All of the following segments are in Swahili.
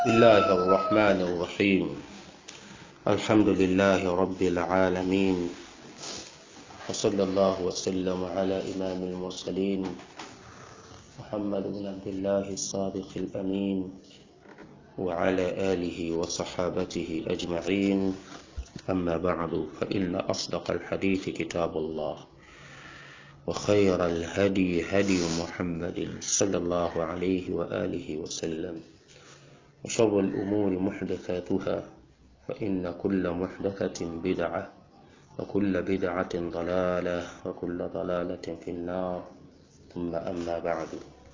الله الرحمن الرحيم الحمد لله رب العالمين وصلى الله وسلم على إمام المرسلين محمد بن عبد الله الصادق الأمين وعلى آله وصحابته أجمعين أما بعد فإن أصدق الحديث كتاب الله وخير الهدي هدي محمد صلى الله عليه وآله وسلم وشر الأمور محدثاتها فإن كل محدثة بدعة وكل بدعة ضلالة وكل ضلالة في النار ثم أما بعد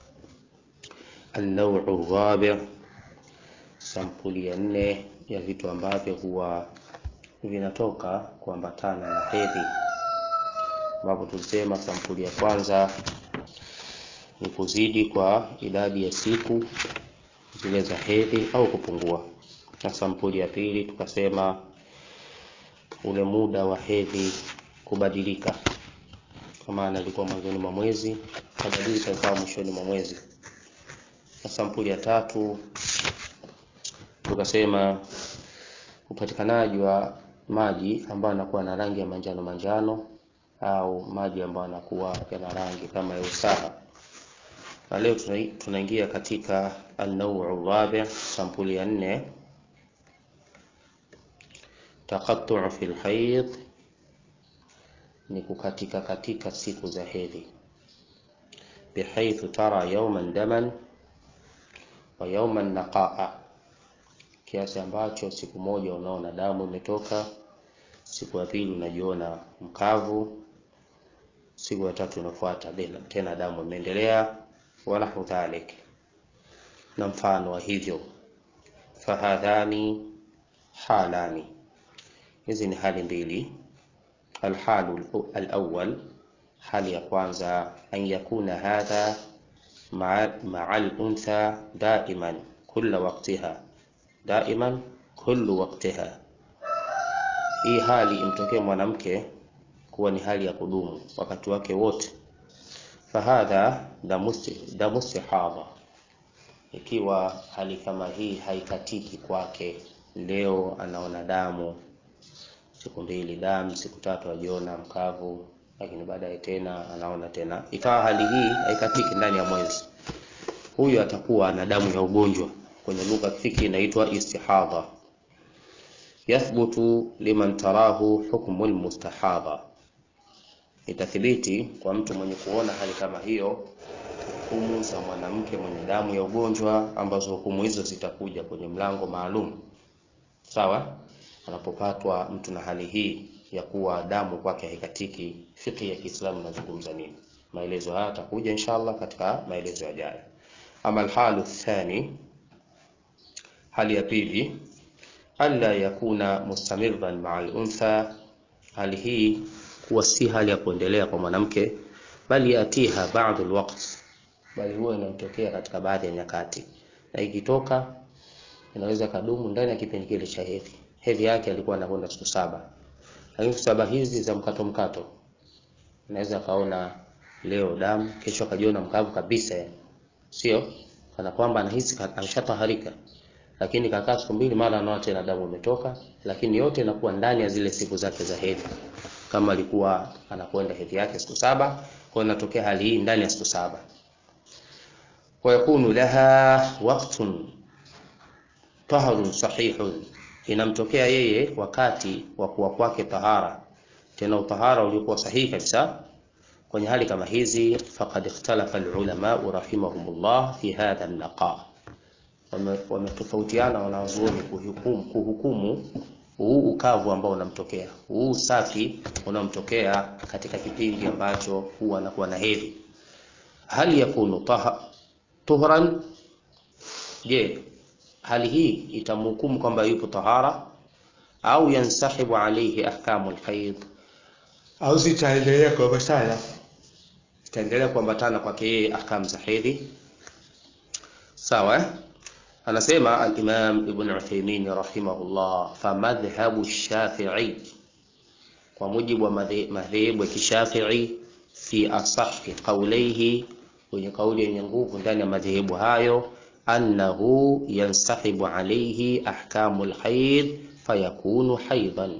النوع الرابع sampuli ya nne ya vitu ambavyo huwa vinatoka kuambatana na hedhi ambapo tulisema sampuli ya kwanza ni kuzidi kwa idadi ya siku zile za hedhi au kupungua na sampuli ya pili tukasema ule muda wa hedhi kubadilika kwa maana ilikuwa mwanzoni mwa mwezi kabadilika ikawa mwishoni mwa mwezi na sampuli ya tatu tukasema upatikanaji wa maji ambayo yanakuwa na rangi ya manjano manjano au maji ambayo yanakuwa yana rangi kama ya usaha na leo tunaingia katika an-naw'u rabi sampuli ya nne taqattu' fi al-hayd ni kukatika katika siku za hedhi bihaythu tara yawman daman wa yawman naqa'a kiasi ambacho siku moja unaona damu imetoka siku ya pili unajiona mkavu siku ya tatu inafuata tena damu imeendelea wanahu dhalik na mfano wa hivyo fahadhani halani hizi ni hali mbili alhalu alawwal hali ya kwanza an yakuna hadha ma'a al-untha daiman kulla waqtiha daiman kullu waqtiha hii hali imtokee mwanamke kuwa ni hali ya kudumu wakati wake wote fahadha damu istihadha ikiwa hali kama hii haikatiki kwake leo anaona damu siku mbili damu siku tatu ajiona mkavu lakini baadaye tena anaona tena ikawa hali hii haikatiki ndani ya mwezi huyu atakuwa na damu ya ugonjwa kwenye lugha fiki inaitwa istihadha yathbutu liman tarahu hukmu almustahadha itathibiti kwa mtu mwenye kuona hali kama hiyo hukumu za mwanamke mwenye damu ya ugonjwa ambazo hukumu hizo zitakuja kwenye mlango maalum sawa anapopatwa mtu na hali hii ya kuwa damu kwake haikatiki fiqhi ya Kiislamu inazungumza nini maelezo haya atakuja inshallah katika maelezo yajayo ama alhalu thani hali ya pili alla yakuna mustamirran ma'a al-untha hali hii kuwa si hali ya kuendelea kwa mwanamke bali yatiha ba'd alwaqt bali huwa inatokea katika baadhi ya nyakati na ikitoka inaweza kadumu ndani ya kipindi kile cha hedhi hedhi yake alikuwa anakwenda siku saba lakini siku saba hizi za mkato mkato unaweza kaona leo damu kesho akajiona mkavu kabisa sio kana kwamba anahisi ameshataharika lakini kakaa siku mbili mara anaona tena damu imetoka lakini yote inakuwa ndani ya zile siku zake za hedhi kama alikuwa anakwenda hedhi yake siku saba kwa inatokea hali hii ndani ya siku saba wa yakunu laha waqtun taharun sahihun inamtokea yeye wakati wa kuwa kwake tahara tena utahara uliokuwa sahihi kabisa kwenye hali kama hizi faqad ikhtalafa alulama rahimahumullah fi hadha an-naqa wametofautiana wanazuoni kuhukumu, kuhukumu huu ukavu ambao unamtokea huu usafi unaomtokea katika kipindi ambacho huwa anakuwa na hedhi hali yakunu taha, tuhran je hali hii itamhukumu kwamba yupo tahara au yansahibu alayhi ahkamu alhayd au zitaendelea kuambatana zitaendelea kuambatana kwake yeye ahkamu za hedhi sawa anasema al-Imam Ibn Uthaymeen rahimahullah fa madhhabu Shafi'i kwa mujibu wa madhehebu ya Kishafi'i fi asahi qawlihi kwenye kauli yenye nguvu ndani ya madhehebu hayo annahu yansahibu alayhi ahkamu lhaid fayakunu haidan,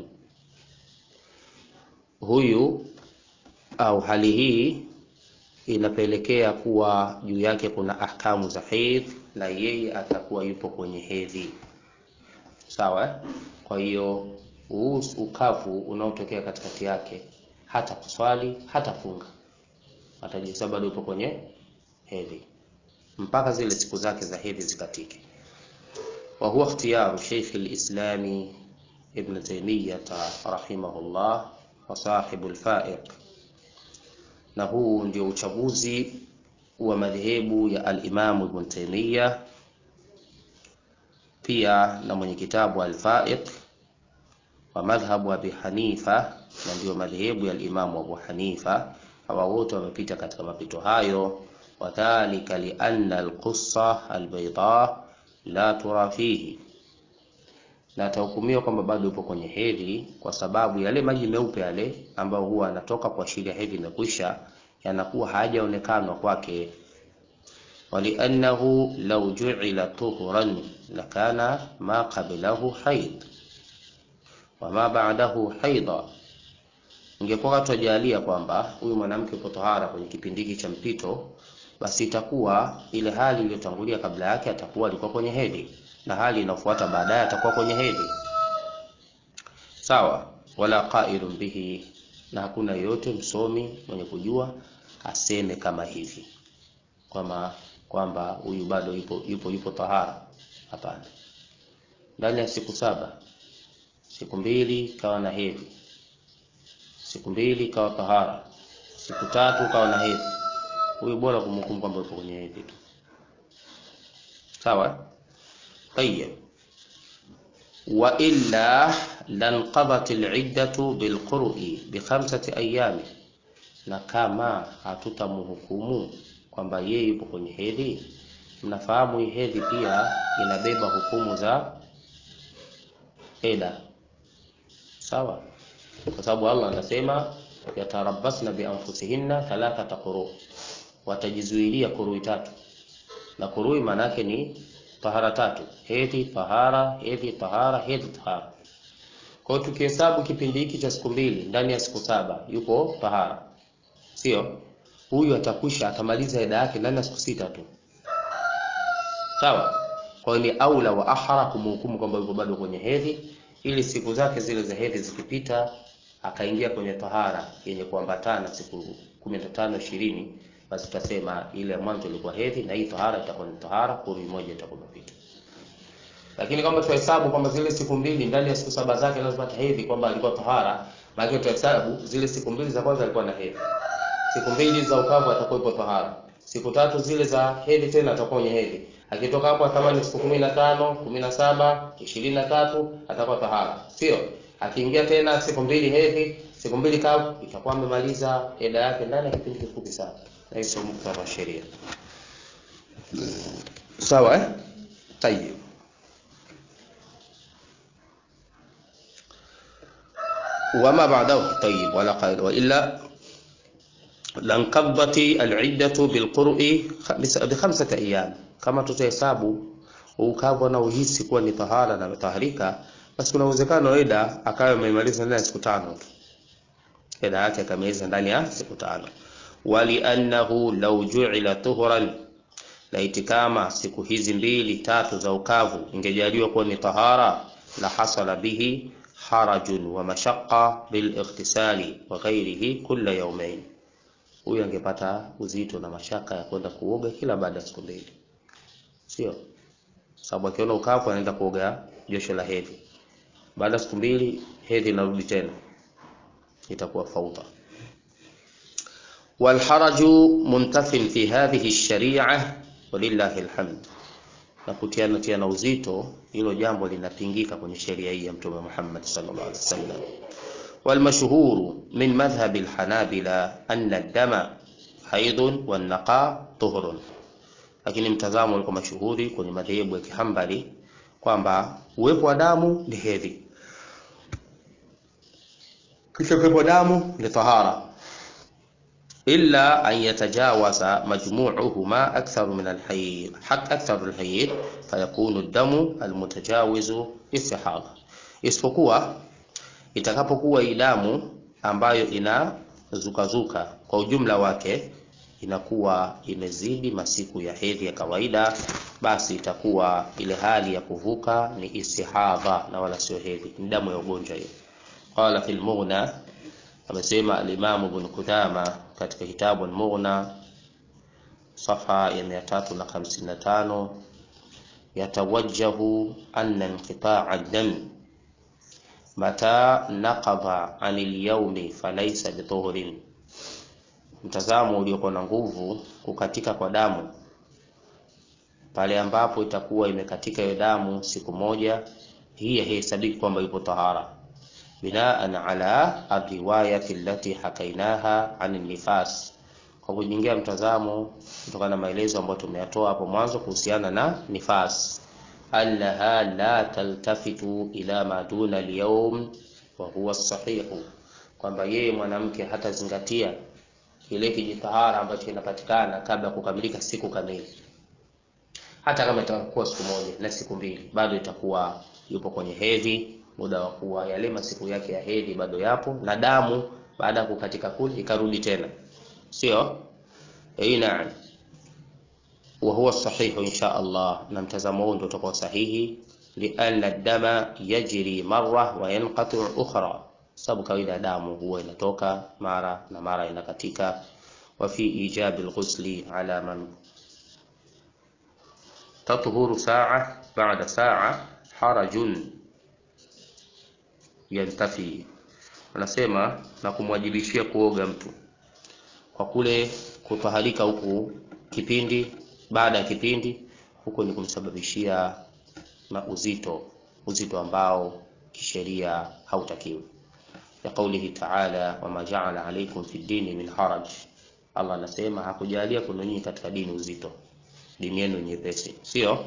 huyu au hali hii inapelekea kuwa juu yake kuna ahkamu za hedhi na yeye atakuwa yupo kwenye hedhi sawa. Kwa hiyo huu ukavu unaotokea katikati yake hata kuswali hata funga, atajisa bado yupo kwenye hedhi mpaka zile siku zake za hedhi zikatike. wa huwa ikhtiyaru Sheikh al-Islami Ibn Taymiyyah rahimahullah wa sahibu al-Fa'iq na huu ndio uchaguzi wa madhehebu ya al-Imam Ibn Taymiyyah pia na mwenye kitabu al-Fa'iq wa madhhabu Abi Hanifa, na ndio madhehebu ya al-Imam Abu Hanifa. Hawa wote wamepita katika mapito hayo. Wadhalika li anna al-qussa al-bayda la tura fihi, na atahukumiwa kwamba bado yupo kwenye hedhi kwa sababu yale maji meupe yale ambayo huwa anatoka kuashiria hedhi imekwisha yanakuwa hayajaonekanwa kwake. Waliannahu law ju'ila tuhuran lakana ma qablahu haid wa ma ba'dahu haida, ingekuwa tujalia kwamba huyu mwanamke yupo tohara kwenye kipindi hiki cha mpito, basi itakuwa ile hali iliyotangulia kabla yake atakuwa alikuwa kwenye hedhi na hali inayofuata baadaye atakuwa kwenye hedhi sawa. Wala qailun bihi, na hakuna yoyote msomi mwenye kujua aseme kama hivi kwamba kwamba huyu bado yupo yupo yupo tahara. Hapana, ndani ya siku saba, siku mbili kawa na hedhi, siku mbili kawa tahara, siku tatu kawa na hedhi, huyu bora kumhukumu kwamba yupo kwenye hedhi tu, sawa. Tayyib, wa illa lanqadat al-iddatu bilqur'i bi khamsati ayami, na kama hatutamhukumu kwamba yeye yupo kwenye hedhi, mnafahamu hii hedhi pia inabeba hukumu za eda, sawa, kwa sababu Allah anasema yatarabbasna bi anfusihinna thalathata quru, watajizuilia kurui tatu, na kurui maana yake ni tahara tatu: hedhi, tahara, hedhi, tahara, hedhi, tahara. Kwa hiyo tukihesabu kipindi hiki cha siku mbili ndani ya siku saba yupo tahara, sio huyu atakwisha atamaliza eda yake ndani ya siku sita tu, sawa. Kwa hiyo ni aula wa ahra kumhukumu kwamba yuko bado kwenye hedhi, ili siku zake zile za hedhi zikipita akaingia kwenye tahara yenye kuambatana siku kumi na tano ishirini, basi tutasema ile mwanzo ilikuwa hedhi na hii tahara itakuwa ni tahara, kumi moja itakuwa imepita. Lakini kama tuhesabu kwamba zile siku mbili ndani ya siku saba zake lazima hedhi kwamba alikuwa tahara, maana tuhesabu zile siku mbili za kwanza alikuwa na hedhi siku mbili za ukavu atakuwa ipo tahara, siku tatu zile za hedhi tena atakuwa kwenye hedhi. Akitoka hapo kama ni siku kumi na tano, kumi na saba, ishirini na tatu atakuwa tahara, sio? Akiingia tena siku mbili hedhi, siku mbili kavu, itakuwa amemaliza eda yake ndani ya kipindi kifupi sana, na hiyo muktadha wa sheria. Sawa eh? Tayeb. wama ba'dahu tayib wala qaid wa illa lankadhati aliddatu bilqur'i bi khamsati ayyam, kama tutahesabu ukavu na uhisi kuwa ni tahara na taharika, basi kuna uwezekano eda akawa amemaliza ndani ya siku tano tu, eda yake akamaliza ndani ya siku tano. Wali annahu law ju'ila tuhran, laiti kama siku hizi mbili tatu za ukavu ingejaliwa kuwa ni tahara, la hasala bihi harajun wa mashaqqa bil ightisali wa ghairihi kulla yawmayn huyu angepata uzito na mashaka ya kwenda kuoga kila baada ya siku mbili, sio sababu akiona ukavu anaenda kuoga josho la hedhi, baada ya siku mbili hedhi inarudi tena, itakuwa fauta. Walharaju muntafin fi hadhihi sharia walillahi alhamd, na kutiana tiana uzito, hilo jambo linapingika kwenye sheria hii ya Mtume Muhammad sallallahu alaihi wasallam. والمشهور من مذهب الحنابلة أن الدم حيض والنقاء طهر lakini mtazamo ulikuwa mashuhuri kwenye madhehebu ya Kihambali kwamba uwepo wa damu ni hedhi, kisha uwepo wa damu ni tahara. illa an yatajawaza majmu'uhuma akthar min alhayd hak akthar alhayd fayakunu damu almutajawizu istihadha, isipokuwa itakapokuwa hii damu ambayo inazukazuka kwa ujumla wake inakuwa imezidi masiku ya hedhi ya kawaida, basi itakuwa ile hali ya kuvuka ni istihadha na wala sio hedhi, ni damu ya ugonjwa hiyo. Qala fil Mughna, amesema al-Imam Ibn Qudama katika kitabu al-Mughna safha ya 355 yatawajjahu anna inqita'a ad-dam mata naqadha 'anil yawmi falaysa bituhrin mtazamo uliokuwa na nguvu, kukatika kwa damu pale ambapo itakuwa imekatika hiyo damu siku moja, hii haihesabiki kwamba ipo tahara, binaan ala ariwayati allati hakainaha an nifas, kwa kujengea mtazamo kutokana na maelezo ambayo tumeyatoa hapo mwanzo kuhusiana na nifas, annaha la taltafitu ila ma duna alyawm wa huwa sahihu, kwamba yeye mwanamke hatazingatia kile kijitahara ambacho kinapatikana kabla ya kukamilika siku kamili. Hata kama itakuwa siku moja na siku mbili, bado itakuwa yupo kwenye hedhi, muda wa kuwa yale masiku yake ya hedhi bado yapo, na damu baada ya kukatika kule ikarudi tena, sio eh? Naam, wa huwa sahihu insha Allah, na mtazamo huu ndio utakuwa sahihi, lianna dama yajri marra wa yanqati ukhra sababu kawaida ya damu huwa inatoka mara na mara inakatika. wa fi ijabi alghusli ala man tathuru saa ba'da saa harajun yantafi, anasema na kumwajibishia kuoga mtu kwa kule kutaharika huku kipindi baada ya kipindi, huko ni kumsababishia na uzito uzito ambao kisheria hautakiwi ya qaulihi ta'ala wama ja'ala alaykum fi dini min haraj, Allah anasema hakujalia kwenu nyinyi katika dini uzito, dini yenu nyepesi, sio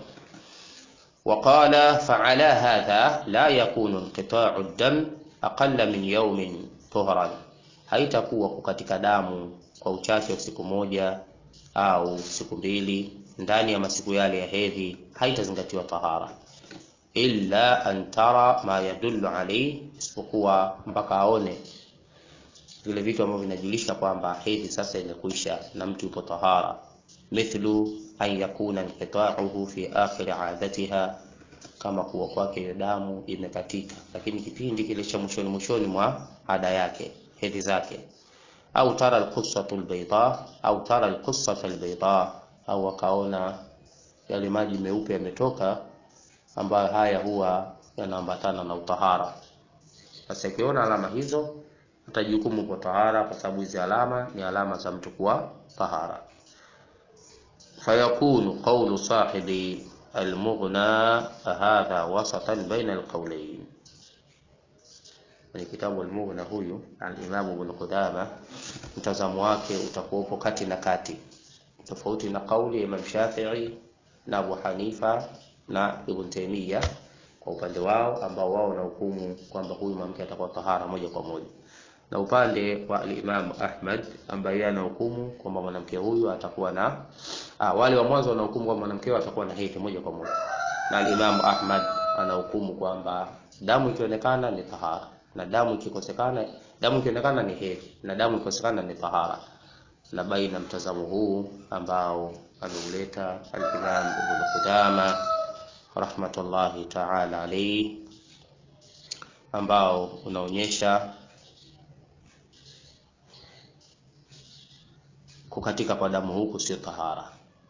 waqala fa'ala hadha la yakunu inqita'u ad-dam aqalla min yawmin tuhran, haitakuwa kukatika damu kwa uchache wa siku moja au siku mbili ndani ya masiku yale ya hedhi haitazingatiwa tahara illa an tara ma yadullu alayhi, isipokuwa mpaka aone vile vitu ambavyo vinajulisha kwamba hedhi sasa imekwisha na mtu yupo tahara, mithlu an yakuna inqita'uhu fi akhir 'adatiha, kama kuwa kwake hiyo damu imekatika, lakini kipindi kile cha mwishoni mwishoni mwa ada yake hedhi zake, au tara alqussatu albayda au tara alqussata albayda, au akaona yale maji meupe yametoka ambayo haya huwa yanaambatana na utahara. Sasa ikiona alama hizo atajukumu kwa tahara, kwa sababu hizi alama ni alama za mtu kuwa tahara. Fayakunu qawlu sahibi almughna hadha wasatan baina alqawlayn. Kwenye kitabu Almughna huyu Alimamu Ibn Qudama, mtazamo wake utakuwepo kati na kati, tofauti na kauli ya Imam Shafi'i na Abu Hanifa na Ibn Taymiyyah kwa upande wao ambao wao na hukumu kwamba huyu mwanamke atakuwa tahara moja kwa moja, na upande wa Imam Ahmad ambaye ana hukumu kwamba mwanamke huyu atakuwa na ah, wale wa mwanzo wana hukumu kwamba mwanamke huyu atakuwa na hedhi moja kwa moja, na Imam Ahmad ana hukumu kwamba damu ikionekana ni tahara na damu ikikosekana, damu ikionekana ni hedhi na damu ikikosekana ni tahara, na baina mtazamo huu ambao ameuleta al-Imam Ibn Qudama rahmatullahi ta'ala alayhi, ambao unaonyesha kukatika kwa damu huku sio tahara.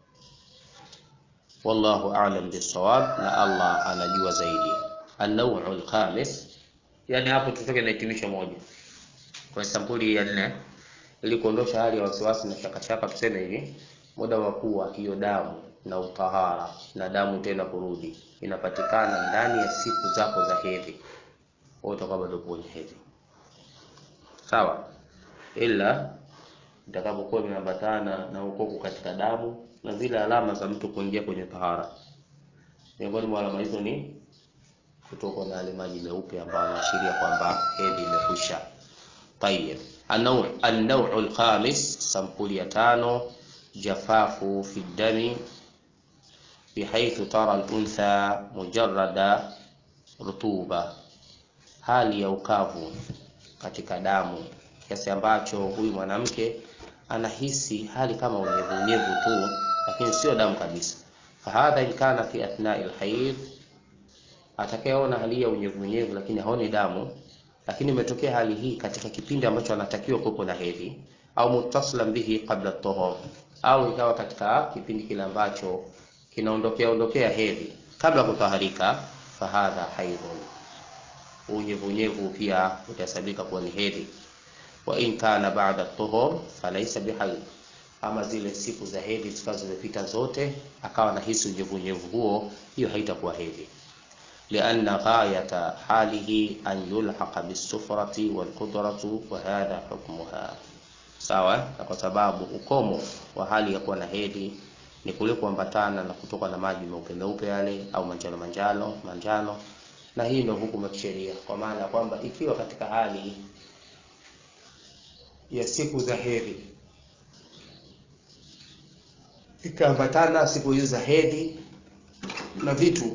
Wallahu a'lam bisawab, na Allah anajua zaidi. An-naw'u al-khamis, yani hapo tutoke na hitimisho moja kwa sampuli ya nne, ili kuondosha hali ya wasiwasi na shakashaka. Tuseme hivi, muda wa kuwa hiyo damu na utahara na damu tena kurudi inapatikana ndani ya siku zako za hedhi, wewe utakuwa bado kwenye hedhi, sawa, ila itakapokuwa imeambatana na ukoku katika damu na zile alama za mtu kuingia kwenye tahara. Miongoni mwa alama hizo ni kutokwa na yale maji meupe ambayo yanaashiria kwamba hedhi imekwisha. Tayeb, An-naw' al-khamis, sampuli ya tano, jafafu fi dami bihaithu tara al-untha mujarrada rutuba, hali ya ukavu katika damu kiasi ambacho huyu mwanamke anahisi hali kama unyevunyevu tu, lakini sio damu kabisa. Fahadha in kana fi athnai al-hayd, atakayeona hali ya unyevunyevu lakini haoni damu, lakini imetokea hali hii katika kipindi ambacho anatakiwa kuwepo na hedhi, au muttasilan bihi qabla at-tuhur, au ikawa katika kipindi kile ambacho kinaondokea ondokea hedhi kabla kutaharika, fahadha haidhun, unyevunyevu pia utahesabika kuwa ni hedhi. Wa in kana ba'da at-tuhur falaysa bihayd, ama zile siku za hedhi zikawa zimepita zote, akawa nahisi unyevunyevu huo, hiyo haitakuwa hedhi lianna ghayata halihi an yulhaqa bisufrati walqudratu wa hadha hukmuha. Sawa, na kwa sababu ukomo wa hali ya kuwa na hedhi ni kule kuambatana na kutoka na maji meupe meupe yale au manjano manjano manjano, na hii ndio hukumu ya kisheria, kwa maana ya kwamba ikiwa katika hali ya siku za hedhi ikaambatana siku hizi za hedhi na vitu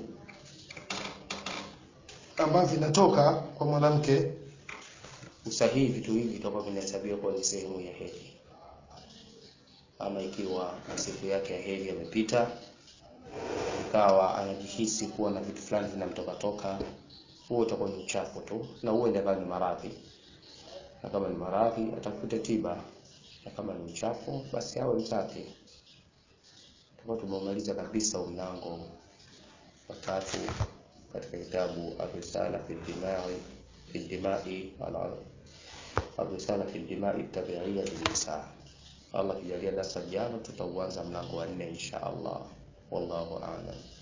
ambavyo vinatoka kwa mwanamke, usahihi vitu hivi vitakuwa vinahesabiwa kuwa ni sehemu ya hedhi. Ama ikiwa siku yake ya hedhi yamepita, ikawa anajihisi kuwa na vitu fulani vinamtoka toka, huo utakuwa ni uchafu tu, na huo ndio ni maradhi. Na kama ni maradhi atafute tiba, na kama ni uchafu basi awe msafi. Tutakuwa tumemaliza kabisa mlango wa tatu katika kitabu Arrisala fi Dimai fi Dimai Arrisala fi Dimai Tabiia Lilnisa. Allah kijalia darasa jana tutauanza mlango wa nne insha Allah. Wallahu a'lam.